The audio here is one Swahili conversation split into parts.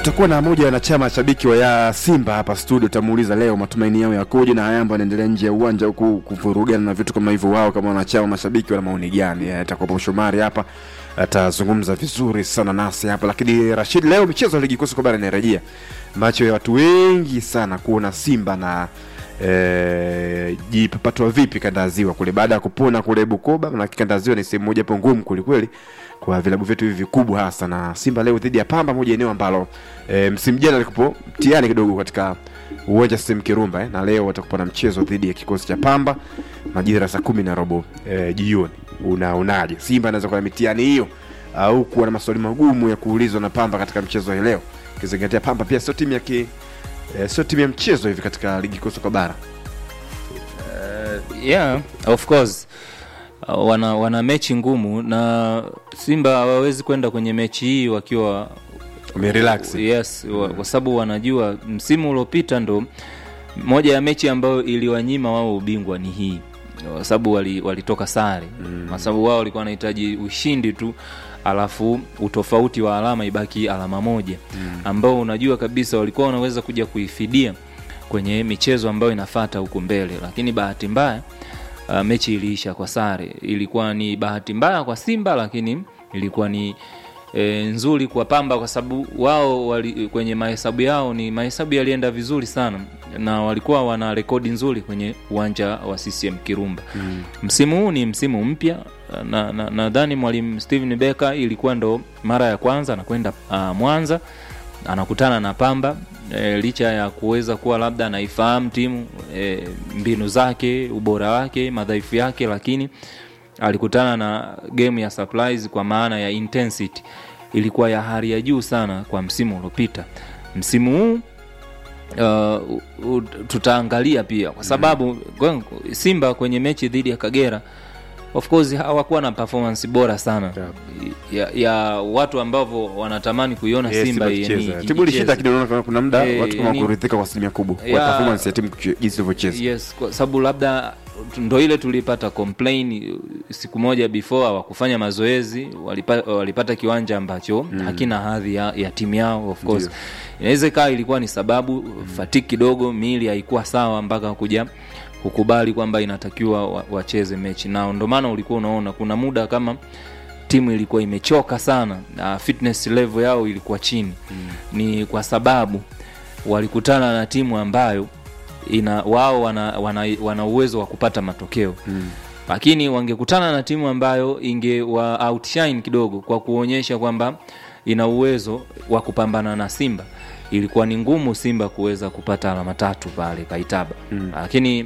tutakuwa na moja ya wanachama shabiki wa ya Simba hapa studio, tutamuuliza leo matumaini yao yakoje, na Yanga anaendelea nje ya uwanja huku kuvurugana na vitu kama hivyo. Wao kama wanachama mashabiki wana maoni gani? Atakuwa Shomari hapa atazungumza vizuri sana nasi hapa. Lakini Rashid, leo michezo ya ligi kuu soka bara inarejea, macho ya watu wengi sana kuona Simba na e, jipapatwa vipi kanda ya ziwa kule baada ya kupona kule Bukoba, na kanda ya ziwa ni sehemu moja hapo ngumu kwelikweli kwa vilabu vyetu hivi vikubwa hasa na Simba leo dhidi ya Pamba, moja eneo ambalo e, msimu jana alikupo mtihani kidogo katika uwanja Sim Kirumba eh, na leo watakuwa na mchezo dhidi ya kikosi cha Pamba majira saa kumi na robo e, jioni. Unaonaje, Simba anaweza kuwa na mitihani hiyo au kuwa na maswali magumu ya kuulizwa na Pamba katika mchezo hii leo, ukizingatia Pamba pia sio timu ya ki, e, sio timu ya mchezo hivi katika ligi kuu soka bara. Uh, yeah, of course uh, wana, wana mechi ngumu na Simba hawawezi kwenda kwenye mechi hii wakiwa Wamerelax. yes, wa- kwa sababu wanajua msimu uliopita ndo moja ya mechi ambayo iliwanyima wao ubingwa ni hii kwa sababu wali- walitoka sare kwa sababu wao walikuwa wanahitaji ushindi tu alafu utofauti wa alama ibaki alama moja ambao unajua kabisa walikuwa wanaweza kuja kuifidia kwenye michezo ambayo inafata huku mbele lakini bahati mbaya uh, mechi iliisha kwa sare ilikuwa ni bahati mbaya kwa simba lakini ilikuwa ni e, nzuri kwa pamba kwa sababu wao wali, kwenye mahesabu yao ni mahesabu yalienda vizuri sana na walikuwa wana rekodi nzuri kwenye uwanja wa ccm kirumba mm. msimu huu ni msimu mpya nadhani na, nadhani mwalimu steven becker ilikuwa ndo mara ya kwanza anakwenda uh, mwanza anakutana na pamba e, licha ya kuweza kuwa labda anaifahamu timu e, mbinu zake ubora wake madhaifu yake lakini alikutana na game ya surprise kwa maana ya intensity ilikuwa ya hali ya juu sana kwa msimu uliopita msimu huu uh, u- tutaangalia pia kwa sababu mm. simba kwenye mechi dhidi ya kagera of course hawakuwa na performance bora sana ya, ya watu ambavyo wanatamani kuiona Yes, simba Simba yenye- ikicheza. Timu ilishinda ikicheza. kidogo, naona kuna muda Eh, watu kama ni- kuridhika kwa asilimia kubwa kwa Ya- performance ya timu kuche- jinsi ilivyocheza. yes kwa sababu labda ndo ile tulipata complain siku moja before hawakufanya mazoezi walipata, walipata kiwanja ambacho mm. hakina hadhi ya, ya timu yao of course Ndio. inaweza ikawa ilikuwa ni sababu mm. fatiki kidogo miili haikuwa sawa mpaka kuja kukubali kwamba inatakiwa wa- wacheze mechi na ndo maana ulikuwa unaona kuna muda kama timu ilikuwa imechoka sana na fitness level yao ilikuwa chini mm. ni kwa sababu walikutana na timu ambayo ina wao wana, wana, wana uwezo wa kupata matokeo mm. lakini wangekutana na timu ambayo ingewa outshine kidogo kwa kuonyesha kwamba ina uwezo wa kupambana na simba ilikuwa ni ngumu simba kuweza kupata alama tatu pale kaitaba mm. lakini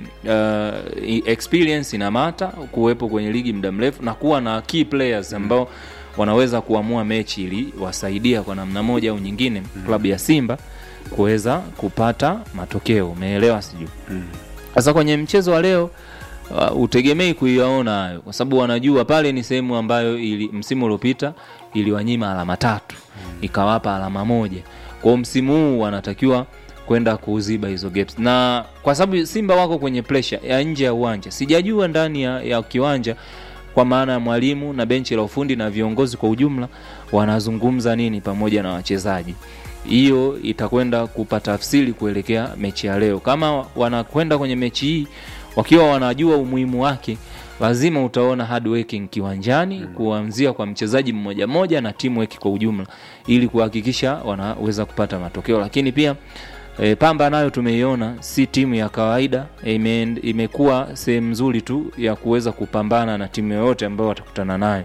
uh, i- experience inamata kuwepo kwenye ligi muda mrefu na kuwa na key players ambao wanaweza kuamua mechi ili wasaidia kwa namna moja au nyingine mm. klabu ya simba kuweza kupata matokeo umeelewa sijui sasa kwenye mchezo wa leo uh, utegemei kuiyaona hayo kwa sababu wanajua pale ni sehemu ambayo ili, msimu uliopita iliwanyima alama tatu mm. ikawapa alama moja kwao msimu huu wanatakiwa kwenda kuziba hizo gaps na kwa sababu simba wako kwenye pressure ya nje ya uwanja sijajua ndani ya, ya kiwanja kwa maana ya mwalimu na benchi la ufundi na viongozi kwa ujumla wanazungumza nini pamoja na wachezaji hiyo itakwenda kupa tafsiri kuelekea mechi ya leo kama wanakwenda kwenye mechi hii wakiwa wanajua umuhimu wake lazima utaona hard working kiwanjani mm. kuanzia kwa mchezaji mmoja mmoja na teamwork kwa ujumla ili kuhakikisha wanaweza kupata matokeo lakini pia E, Pamba nayo tumeiona si timu ya kawaida ime, imekuwa sehemu nzuri tu ya kuweza kupambana na timu yoyote ambayo watakutana nayo.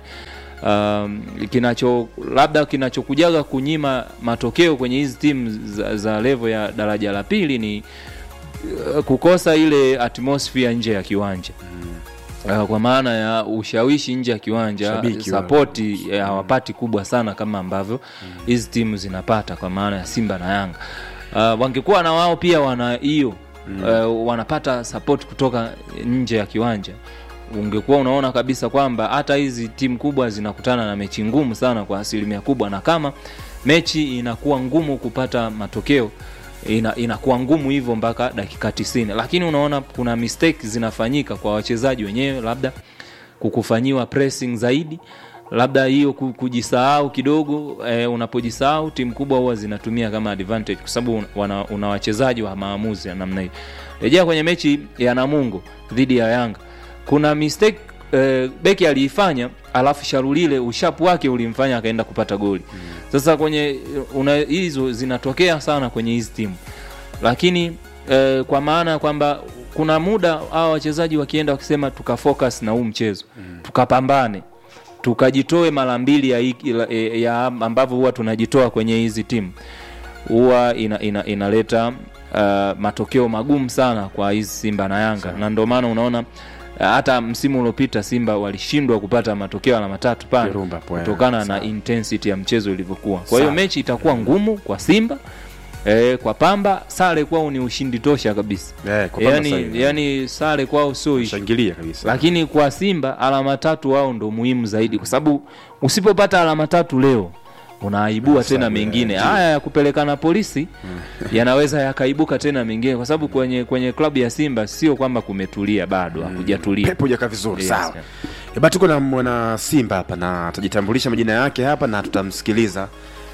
Um, kinacho labda kinachokujaga kunyima matokeo kwenye hizi timu za, za level ya daraja la pili ni uh, kukosa ile atmosphere nje ya kiwanja Uh, kwa maana ya ushawishi nje ya kiwanja Shabiki wa- sapoti eh, hawapati kubwa sana kama ambavyo hizi timu zinapata kwa maana ya simba na yanga uh, wangekuwa na wao pia wana hiyo uh, wanapata sapoti kutoka nje ya kiwanja ungekuwa unaona kabisa kwamba hata hizi timu kubwa zinakutana na mechi ngumu sana kwa asilimia kubwa na kama mechi inakuwa ngumu kupata matokeo ina, inakuwa ngumu hivyo mpaka dakika 90 lakini unaona kuna mistake zinafanyika kwa wachezaji wenyewe labda kukufanyiwa pressing zaidi labda hiyo ku- kujisahau kidogo eh, unapojisahau timu kubwa huwa zinatumia kama advantage kwa sababu wana- una wachezaji wa maamuzi ya namna hiyo rejea kwenye mechi ya namungo dhidi ya yanga kuna mistake eh, beki aliifanya alafu sharulile ushapu wake ulimfanya akaenda kupata goli sasa kwenye una, hizo zinatokea sana kwenye hizi timu lakini eh, kwa maana ya kwamba kuna muda hawa wachezaji wakienda wakisema tukafocus na huu mchezo mm. tukapambane tukajitoe mara mbili ya, hiki- la- eh, ya ambavyo huwa tunajitoa kwenye hizi timu huwa ina, ina, inaleta uh, matokeo magumu sana kwa hizi simba na yanga na ndio maana unaona uh, hata msimu uliopita simba walishindwa kupata matokeo alama tatu pale Kirumba hapo, eh. kutokana na Sawa. intensity ya mchezo ilivyokuwa kwa hiyo Sawa. mechi itakuwa ngumu kwa simba E, kwa pamba sare kwao ni ushindi tosha kabisa Eh, kwa Pamba sasa yani, hivi. yani sare kwao sio ishu shangilia kabisa lakini kwa simba alama tatu wao ndo muhimu zaidi kwa sababu usipopata alama tatu leo unaaibua tena mengine haya ya kupelekana polisi yanaweza yakaibuka tena mengine kwa sababu kwenye kwenye klabu ya simba sio kwamba kumetulia bado hakujatulia pepo jaka vizuri Yes, sawa yeah. Eba, tuko na mwana simba hapa na atajitambulisha majina yake hapa na tutamsikiliza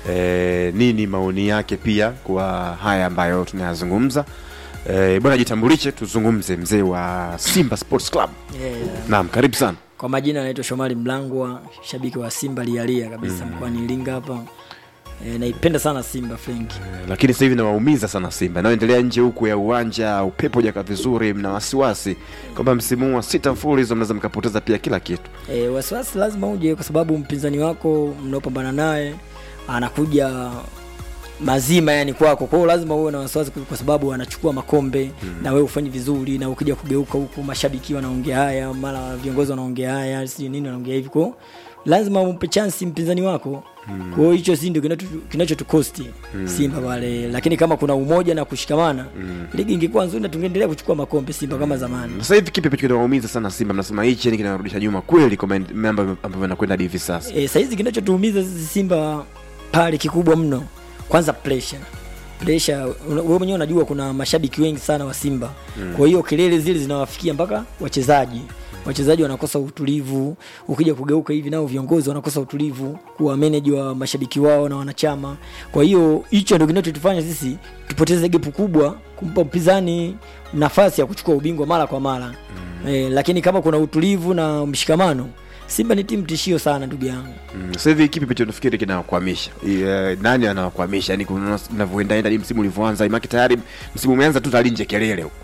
e, nini maoni yake pia kwa haya ambayo tunayazungumza e, bwana jitambulishe tuzungumze mzee wa simba sports club Yeah. naam karibu sana Kwa majina anaitwa Shomari Mlangwa, shabiki wa Simba lialia kabisa mkoani Iringa hapa. E, naipenda sana Simba Frank. e, lakini sasa hivi nawaumiza sana simba inayoendelea nje huku ya uwanja upepo jaka vizuri mna wasiwasi kwamba msimu huu wa sita mfululizo mnaweza mkapoteza pia kila kitu E, wasiwasi lazima uje kwa sababu mpinzani wako mnaopambana naye anakuja mazima yani kwako kwa hiyo lazima uwe na wasiwasi kwa sababu anachukua makombe mm. na wewe ufanye vizuri na ukija kugeuka huku mashabiki wanaongea haya mara viongozi wanaongea haya si nini wanaongea hivi kwa hiyo lazima umpe chance mpinzani wako mm. kwa hiyo hicho si ndio kinacho- kinachotukosti mm. simba pale lakini kama kuna umoja na kushikamana mm. ligi ingekuwa nzuri na tungeendelea kuchukua makombe simba kama zamani sasa hivi kipi ambacho kinawaumiza sana simba mnasema hichi yani kinarudisha nyuma kweli kwa mambo ambavyo yanakwenda hadi hivi sasa e, saizi kinachotuumiza sisi simba pale kikubwa mno kwanza pressure pressure una- wewe mwenyewe unajua kuna mashabiki wengi sana wa simba mm. kwa hiyo kelele zile zinawafikia mpaka wachezaji wachezaji wanakosa utulivu ukija kugeuka hivi nao viongozi wanakosa utulivu kuwa meneji wa mashabiki wao na wanachama kwa hiyo hicho ndio kinachotufanya sisi tupoteze gepu kubwa kumpa mpinzani nafasi ya kuchukua ubingwa mara kwa mara mm. e, lakini kama kuna utulivu na mshikamano simba ni timu tishio sana ndugu yangu Mm, sasa hivi kipi picho nafikiri kinawakwamisha Eh, nani anawakwamisha yani navyoendaenda msimu ulivyoanza imaki tayari msimu umeanza tu tali nje kelele huko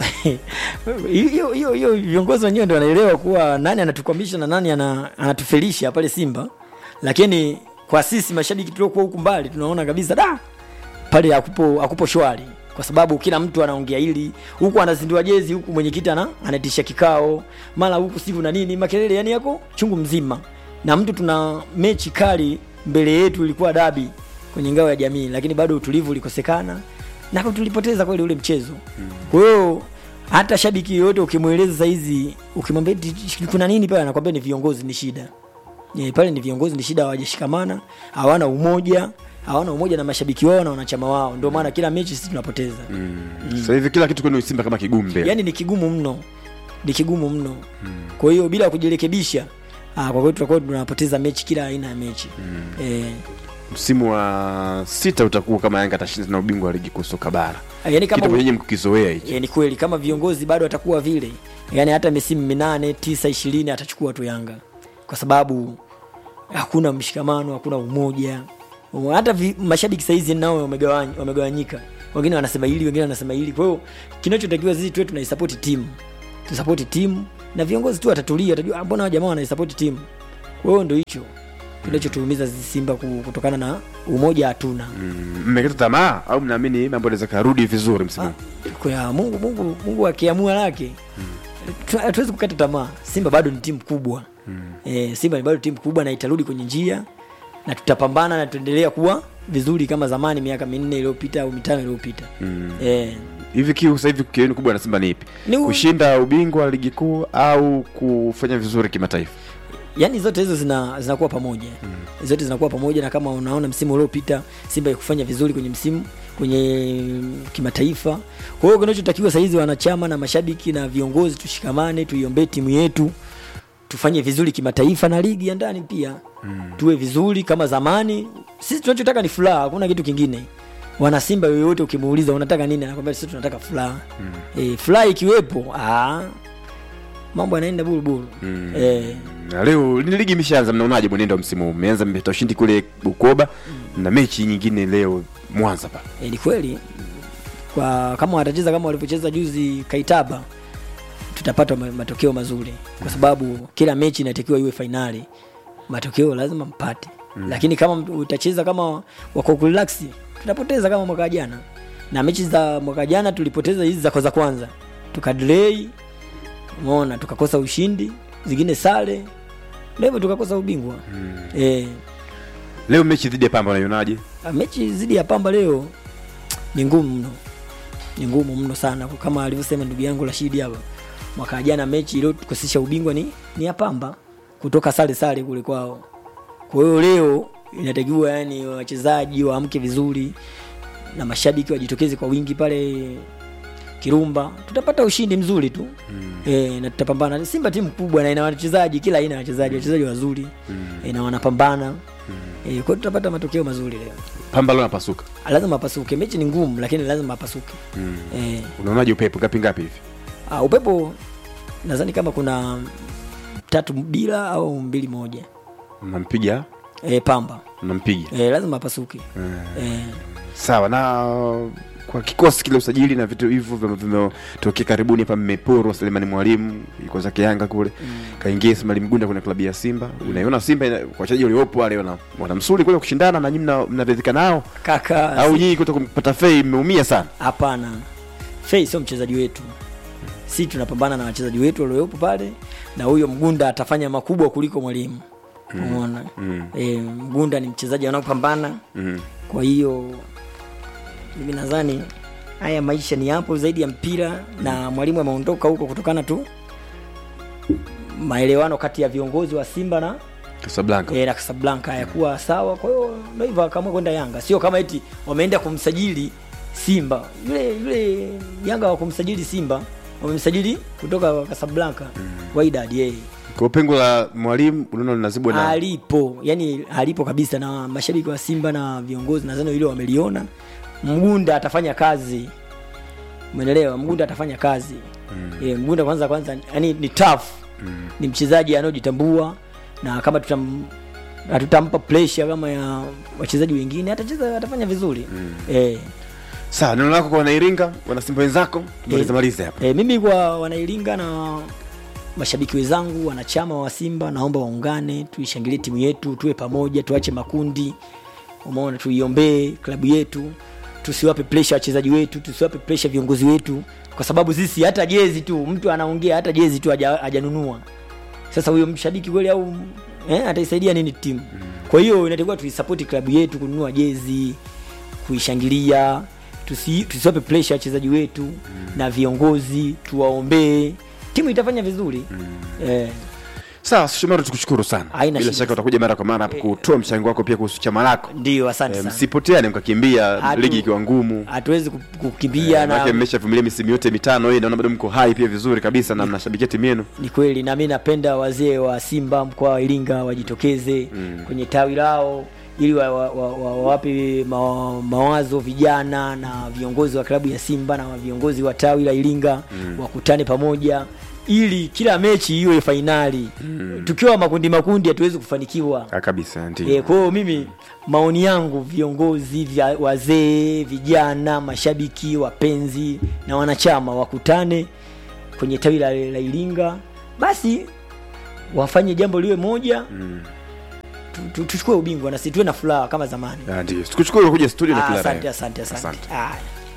hiyo hiyo hiyo viongozi wenyewe ndio wanaelewa kuwa nani anatukwamisha na nani ana, anatufelisha pale simba lakini kwa sisi mashabiki tuliokuwa huku mbali tunaona kabisa da pale hakupo hakupo shwari kwa sababu kila mtu anaongea hili huku anazindua jezi huku mwenyekiti ana anaitisha kikao mara huku sivu na nini makelele yani yako chungu mzima na mtu tuna mechi kali mbele yetu ilikuwa dabi kwenye ngao ya jamii lakini bado utulivu ulikosekana na tulipoteza kweli ule mchezo kwa hiyo hata shabiki yoyote ukimweleza saizi ukimwambia eti kuna nini pale anakwambia ni viongozi ni shida e, pale ni viongozi ni shida hawajashikamana hawana umoja hawana umoja na mashabiki wao na wanachama wao ndio maana kila mechi sisi tunapoteza mm. sasa hivi kila kitu kwenu simba kama kigumbe yaani ni kigumu mno ni kigumu mno kwa hiyo bila kujirekebisha ah, kwa kweli tutakuwa tunapoteza mechi kila aina ya mechi mm. e, msimu wa sita utakuwa kama yanga atashinda na ubingwa wa ligi kuu soka bara yaani kama kitu mwenyewe mkikizoea hicho e, ni kweli kama viongozi bado atakuwa vile yani hata misimu minane tisa ishirini atachukua tu yanga kwa sababu hakuna mshikamano hakuna umoja hata vi, mashabiki saizi nao wamegawany- wamegawanyika wengine wanasema hili wengine wanasema hili kwa hiyo kinachotakiwa sisi tuwe tunaisapoti timu tusapoti timu na viongozi tu watatulia watajua "Ah, mbona hawa jamaa wanaisapoti timu kwa hiyo ndo hicho kinachotuumiza sisi simba ku- kutokana na umoja hatuna Mm, mmekata tamaa au mnaamini mambo yanaweza karudi vizuri msimu huu? kwa mungu mungu mungu akiamua lake tu- hatuwezi kukata tamaa simba bado ni timu kubwa e, simba ni bado timu kubwa na itarudi kwenye njia na tutapambana na tutaendelea kuwa vizuri kama zamani miaka minne iliyopita au mitano iliyopita mm. e, hivi kiu sasa hivi kienu kubwa na simba ni ipi Ni u- kushinda ubingwa wa ligi kuu au kufanya vizuri kimataifa yani zote hizo zina, zinakuwa pamoja mm. zote zinakuwa pamoja na kama unaona msimu uliopita simba ikufanya vizuri kwenye msimu kwenye mm, kimataifa kwa hiyo kinachotakiwa sahizi wanachama na mashabiki na viongozi tushikamane tuiombee timu yetu tufanye vizuri kimataifa na ligi ya ndani pia mm. tuwe vizuri kama zamani sisi tunachotaka ni furaha hakuna kitu kingine wana simba yoyote ukimuuliza unataka nini anakwambia sisi tunataka furaha mm. e, furaha ikiwepo aa, mambo yanaenda bulbulu mm. e, Na leo ni ligi imeshaanza, mnaonaje mwenendo wa msimu huu? Mmeanza mmepata ushindi kule Bukoba na mechi nyingine leo Mwanza pa. e, ni kweli kwa kama watacheza kama walivyocheza juzi kaitaba tutapata ma- matokeo mazuri kwa sababu kila mechi inatakiwa iwe fainali matokeo lazima mpate mm. lakini kama utacheza kama wako kurelax tutapoteza kama mwaka jana na mechi za mwaka jana tulipoteza hizi za kwanza kwanza tukadelay umeona tukakosa ushindi zingine sare ndio hivyo tukakosa ubingwa mm. e, Leo mechi dhidi ya Pamba unaionaje? mechi zidi ya pamba leo ni ngumu mno ni ngumu mno sana kama alivyosema ndugu yangu rashidi hapa mwaka jana mechi iliyotukosesha ubingwa ni, ni ya pamba kutoka sare sare kule kwao kwa hiyo leo inatakiwa yani wachezaji waamke vizuri na mashabiki wajitokeze kwa wingi pale kirumba tutapata ushindi mzuri tu mm. e, na tutapambana simba timu kubwa na ina wachezaji kila aina ya wachezaji wachezaji wazuri mm. e, na wanapambana mm. e, kwa hiyo tutapata matokeo mazuri leo Pamba leo napasuka. lazima apasuke mechi ni ngumu lakini lazima apasuke Mm. e, Unaonaje upepo ngapi ngapi hivi? uh, upepo nadhani kama kuna tatu bila au mbili moja Mnampiga, e, pamba mnampiga. e, lazima apasuke e, Sawa na kwa kikosi kile usajili na vitu hivyo vime- vimetokea karibuni hapa mmeporwa Selemani Mwalimu yuko zake Yanga kule mm. kaingia Ismail Mgunda kwenye klabu ya Simba unaiona Simba ina- kwa wachezaji waliopo wale wana, wana msuli kule kushindana na nyinyi mna- mnaridhika nao kaka au nyinyi kuto kumpata fei mmeumia sana hapana fei sio mchezaji wetu si tunapambana na wachezaji wetu waliopo pale na huyo mgunda atafanya makubwa kuliko mwalimu umeona mm. e, mgunda ni mchezaji anaopambana mm. kwa hiyo mimi nadhani haya maisha ni hapo zaidi ya mpira na mwalimu ameondoka huko kutokana tu maelewano kati ya viongozi wa simba na Casablanca e, na Casablanca hayakuwa sawa kwa hiyo ndio hivyo akaamua kwenda yanga sio kama eti wameenda kumsajili simba yule yule yanga wa kumsajili simba wamemsajili kutoka Casablanca mm. Wydad yeye kwa pengo la Mwalimu unaona linazibwa na alipo yani alipo kabisa na mashabiki wa simba na viongozi nadhani hilo wameliona mgunda atafanya kazi umeelewa mgunda atafanya kazi mm. e, mgunda kwanza kwanza yani ni tough mm. ni mchezaji anayojitambua na kama tutam hatutampa pressure kama ya wachezaji wengine atacheza atafanya vizuri mm. e, sawa neno lako kwa wanairinga wana Simba wenzako tumalize Eh. malize hapa e, mimi kwa wanailinga na mashabiki wenzangu wanachama wa simba naomba waungane tuishangilie timu yetu tuwe pamoja tuache makundi umeona tuiombee klabu yetu tusiwape presha wachezaji wetu tusiwape presha viongozi wetu kwa sababu sisi hata jezi tu mtu anaongea hata jezi tu haja- hajanunua sasa huyo mshabiki kweli au eh, ataisaidia nini timu kwa hiyo inatakiwa tuisapoti klabu yetu kununua jezi kuishangilia tusi, tusiwape presha wachezaji wetu na viongozi tuwaombee timu itafanya vizuri eh, sawa Shumaro tukushukuru sana Haina bila shida. shaka utakuja mara kwa mara hapa kutoa mchango wako pia kuhusu chama lako ndio asante Eh, sana msipoteane mkakimbia Hatu- ligi ikiwa ngumu hatuwezi ku- kukimbia Maana na mmeshavumilia misimu yote mitano hii naona bado mko hai pia vizuri kabisa na mnashabikia timu yenu ni kweli na mi napenda wazee wa simba mkoa wa iringa wajitokeze mm. kwenye tawi lao ili wawape wa, wa, wa, wawape ma, mawazo vijana na viongozi wa klabu ya simba na viongozi wa tawi la iringa mm. wakutane pamoja ili kila mechi iwe fainali mm. tukiwa makundi makundi hatuwezi kufanikiwa Ah, kabisa ndio E, kwa hiyo mimi maoni yangu viongozi vya wazee vijana mashabiki wapenzi na wanachama wakutane kwenye tawi la, la iringa basi wafanye jambo liwe moja Mm. tu- tu- tuchukue ubingwa na si tuwe na furaha kama zamani Ah, ndio tukushukuru kuja studio na Ah, kila asante la asante asante Asante. Haya.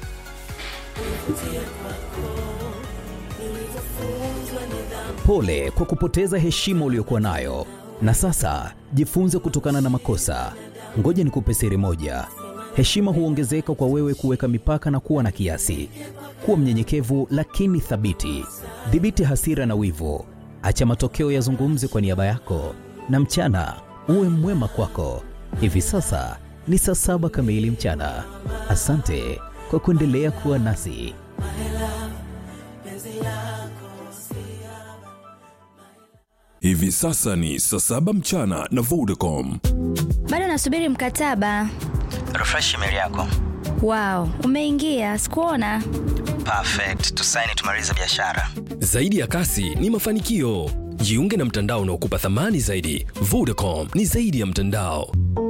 Pole kwa kupoteza heshima uliyokuwa nayo, na sasa jifunze kutokana na makosa. Ngoja nikupe siri moja: heshima huongezeka kwa wewe kuweka mipaka na kuwa na kiasi. Kuwa mnyenyekevu lakini thabiti. Dhibiti hasira na wivu, acha matokeo yazungumze kwa niaba yako, na mchana uwe mwema kwako. Hivi sasa ni saa saba kamili mchana. Asante kwa kuendelea kuwa nasi. Hivi Hivi sasa ni saa saba mchana na Vodacom. bado nasubiri mkataba refresh email yako wow umeingia sikuona perfect tusaini tumalize biashara Zaidi ya kasi ni mafanikio. Jiunge na mtandao unaokupa thamani zaidi. Vodacom ni zaidi ya mtandao.